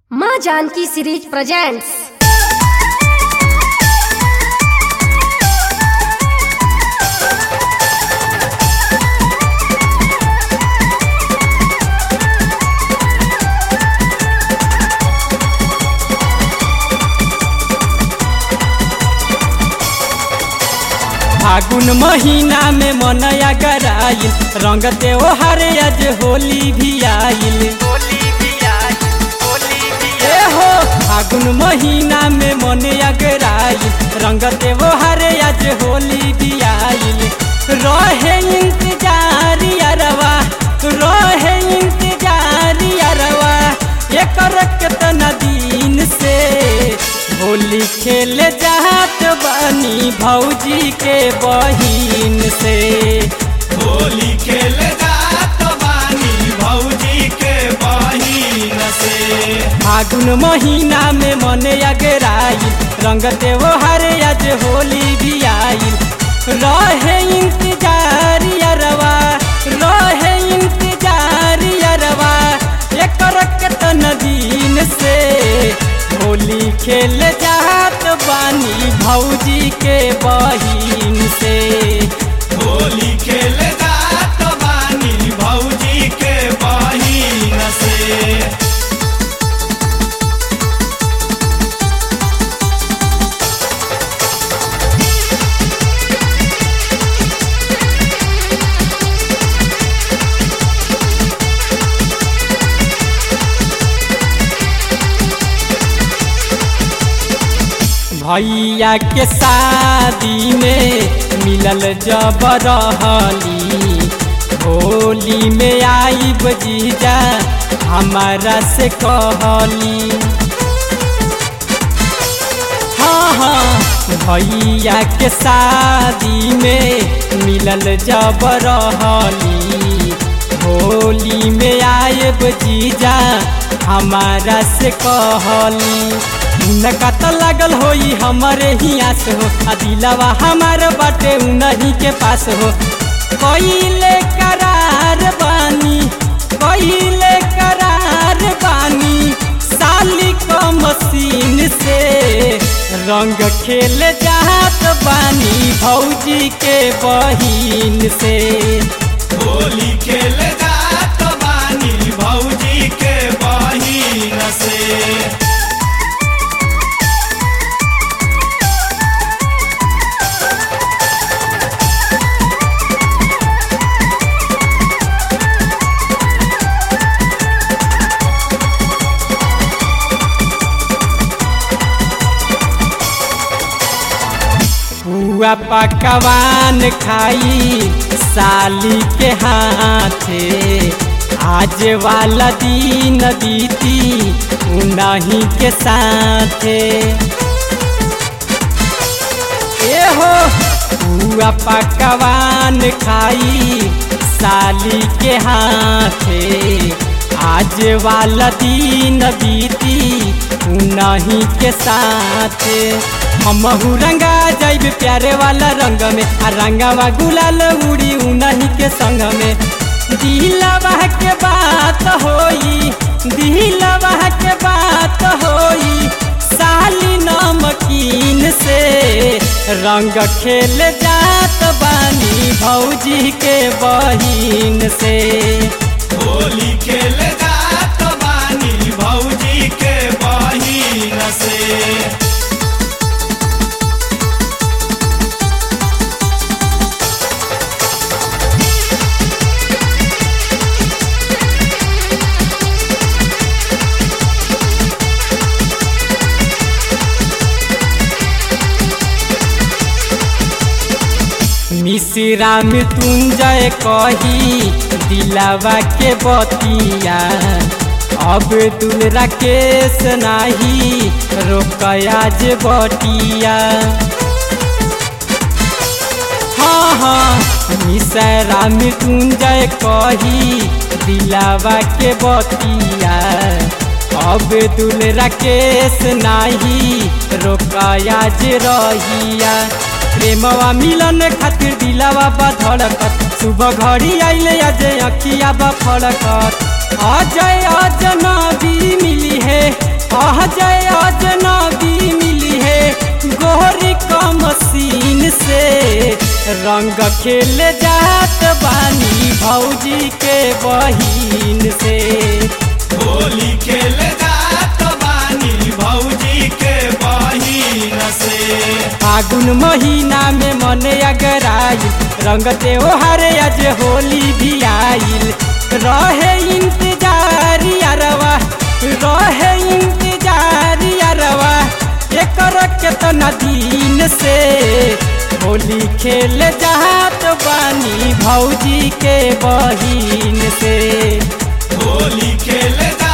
माँ Janaki series presents फागुन महीना में मनया गराइल रंग त्योहार आज होली भी आइल ए हो फागुन महीना में मनया गराइल रंग त्योहार आज होली भी आइल रहे इंतजार अरवा रहे इंतजार अरवा एकर केतना दिन से होली खेल जात बानी भौजी के बहिन से होली खेल जात बानी भौजी के बहिन से फागुन महीना में मन अगराइल रंग त्योहार आज होली भी आइल रहे इंतजार अरवा रहे इंतजार अरवा एकर केतन दिन से होली खेल जात बानी भौजी के बहिन से होली खेल जात बानी भौजी के बहिन से भैया के शादी में मिलल जब रहली होली में आई जीजा हमारा से कहली हाँ हाँ भैया के शादी में मिलल जब रहली होली में आयब जीजा हमारा से कहली उनका तो लागल होई हमारे ही आस हो आ दिलावा हमार बाटे उन्हीं के पास हो कइले करार बानी कइले करार बानी साली को मशीन से रंग खेल जात बानी भौजी के बहिन से होली खेल जात बानी भौजी के बहिन से हुआ पकवान खाई साली के हाथे आज वाला दिन बीती उन्हीं के साथे ए हो हुआ पकवान खाई साली के हाथे आज वाला दिन बीती उन्हीं के साथे हमहू रंगा जाइब प्यारे वाला रंग में आ रंगावा गुलाल उड़ी उन्हीं के संग में दिलवा के बात होई दिलवा के बात होई साली नमकीन से रंग खेल जात बानी भौजी के बहिन से होली खेल जात बानी भौजी के बहिन से मिश्रा मृत्युंजय कही दिलावा के बतिया अब दुल राकेश नाही रोकयाज बटिया हाँ हाँ मिश्रा मृत्युंजय कही दिलावा के बतिया अब दुल राकेश नाही रोकयाज रहिया प्रेमवा मिलन खातिर दिलावा बा धड़कत सुबह घड़ी आइले अजय अखिया बा फड़कत अजय अजनबी मिली है रंग खेल जात बानी भौजी के बहिन से होली खेल जात बानी भौजी के बहिन से फागुन महीना में मन अगराइल रंग त्योहार आज होली भी आइल रहे इंतजार अरवा रहे इंतजार अरवा एकर केतना दिन से होली खेल जात बानी भौजी के बहिन से होली खेल जात